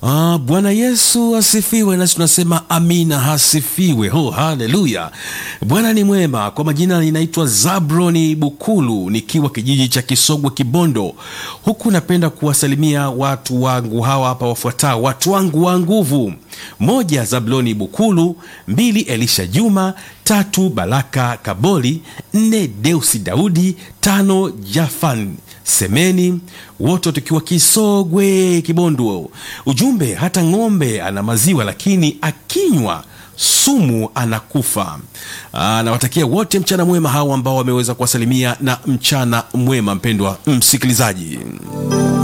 Ah, Bwana Yesu asifiwe, nasi tunasema amina, hasifiwe. Oh, haleluya! Bwana ni mwema. Kwa majina ninaitwa Zabroni Bukulu, nikiwa kijiji cha Kisogwe, Kibondo. Huku napenda kuwasalimia watu wangu hawa hapa wafuatao, watu wangu wa nguvu: moja, Zabloni Bukulu; mbili, Elisha Juma; tatu, Baraka Kaboli; nne, Deusi Daudi; tano, Jafan Semeni, wote tukiwa Kisogwe, Kibondo. Ujumbe, hata ng'ombe ana maziwa, lakini akinywa sumu anakufa. Nawatakia wote mchana mwema, hawa ambao wameweza kuwasalimia na mchana mwema. Mpendwa msikilizaji